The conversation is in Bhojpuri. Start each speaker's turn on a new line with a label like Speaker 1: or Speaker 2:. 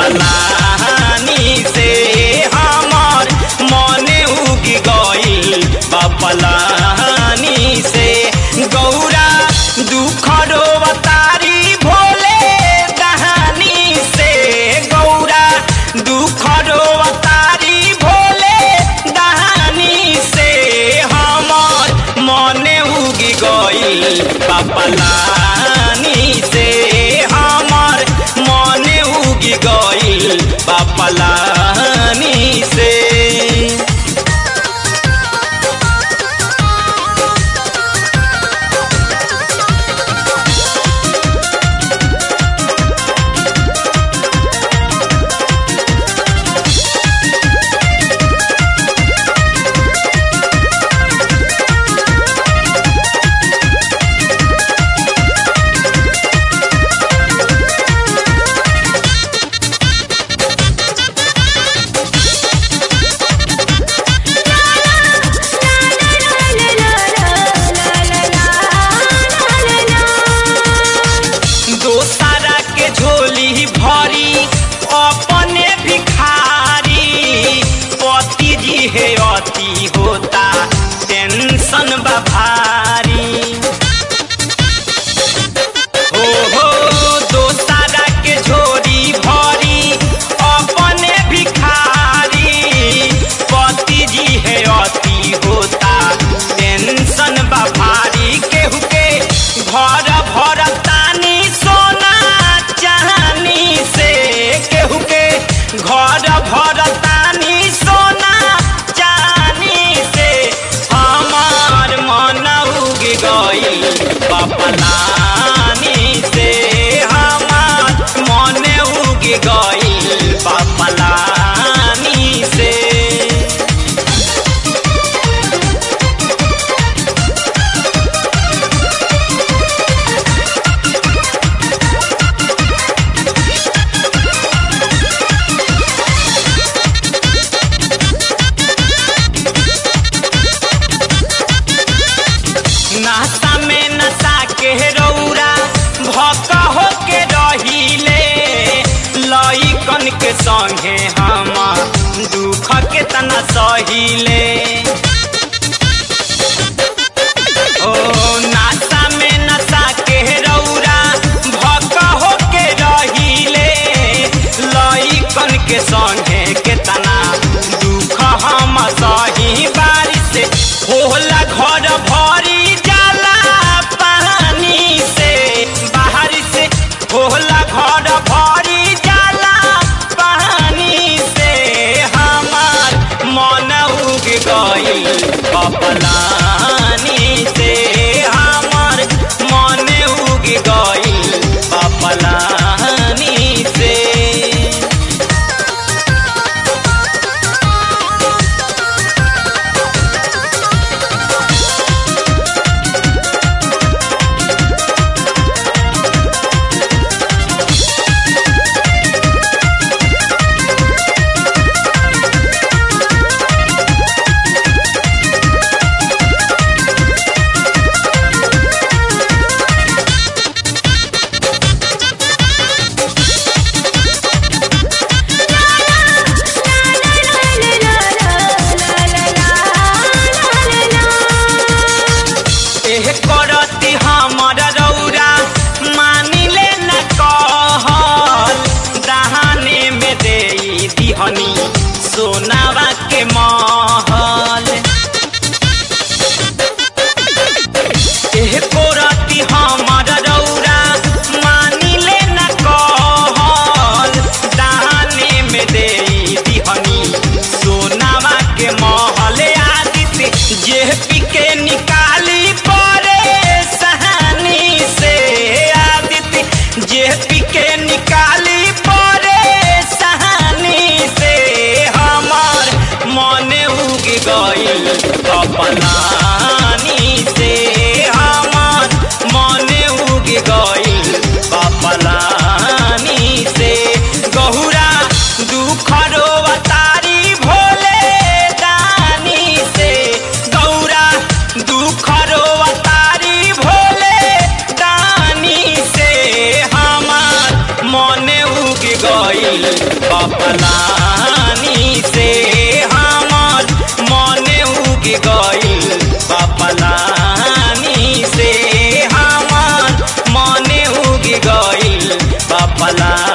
Speaker 1: पलानी से हमर मने उगी गइल बा पलानी से गौरा दुख रोवतारी भोले दहानी से गौरा दुख रोवतारी भोले दहानी से हमर मने उगी गइल बापलानी से हमर मने उगी गइल बापलानी से दोसरा के झोली भरी अपने भिखारी पति जी हे अति होता टेंशन बा भारी हो हो दोसरा के झोली भरी अपने भिखारी पति जी हे अति होता टेंशन बा भारी केहू के घर भर तानी सोना चाहनी से केहू के घर भर तानी सोना चाहनी से हमार मन उग गई बपलानी से हमार मन उग गई बपलानी से नाश्ता में नशा के रौरा भक हो के रहिले लइकन के संगे हम दुख के तना सहिले ओ नाश्ता में नशा के रौरा भक हो के रहिले लइकन के संगे के तना दुख हम सही बारिश होला घर भरी जाला पानी से बाहर से होला घर भरी जाला पानी से हमार मन उग गई बपलानी से हमार मन उग गई बपलानी से एह करती हमर रौरा मानिले न कहल दहाने में दे दिहनी सोनावा के महल एह करती हमर रौरा मानिले न कहल दहाने में दे दिहनी सोनावा के महल आदित्य जे पिके निकाली परे सहानी से आदित्य जे पिके निकाली परे सहानी से हमार मन उग गई अपनानी से हमार मन उग गई अपलानी से गहुरा दुख रोवतारी भोले दानी से गौरा दुख रोवतारी भोले दानी से हमार मने उग गईल पपलानी से हमर मने उग गईल पपलानी से हमर मने उग गईल पपलानी